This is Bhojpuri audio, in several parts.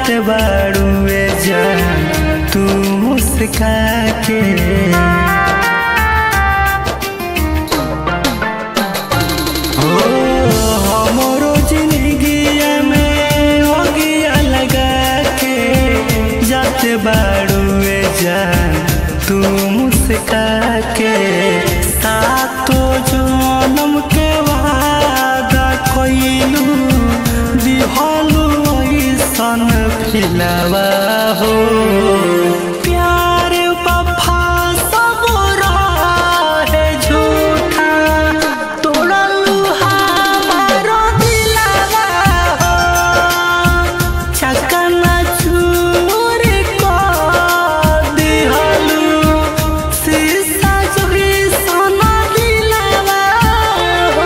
जाते बाड़ुए जान तू मुस्का के हो हमरो जिंदगिया में ओगिया लगा के जाते बाड़ुए जान तू मुस्का के सातो जन्म के वादा कइलू दिहलू ऐसन फिलवा हो प्यार वफा सब रहे झूठा तोड़लू हमारो दिलवा हो चकना चूर कर दिहलू शीशा जोड़ी सोना दिलवा हो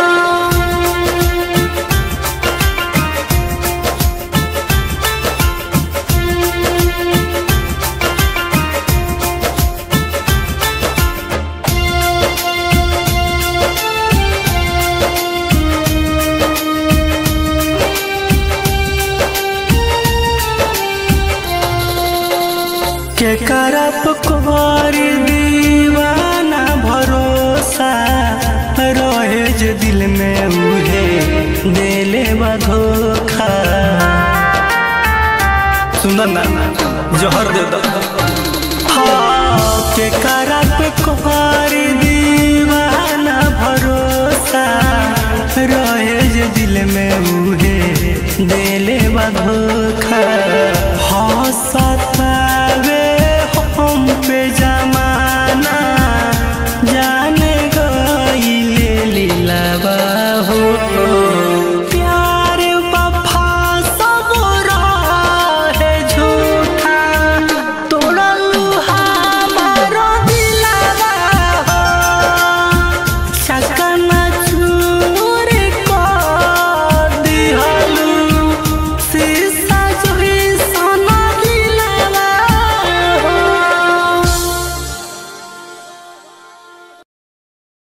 के करप कुंवर दीवाना भरोसा रहे जे दिल में उहे देले बा धोखा सुंदर ना जहर दे दो हाँ के करप कुंवर दीवाना भरोसा रहे जे दिल में उहे देले बा धोखा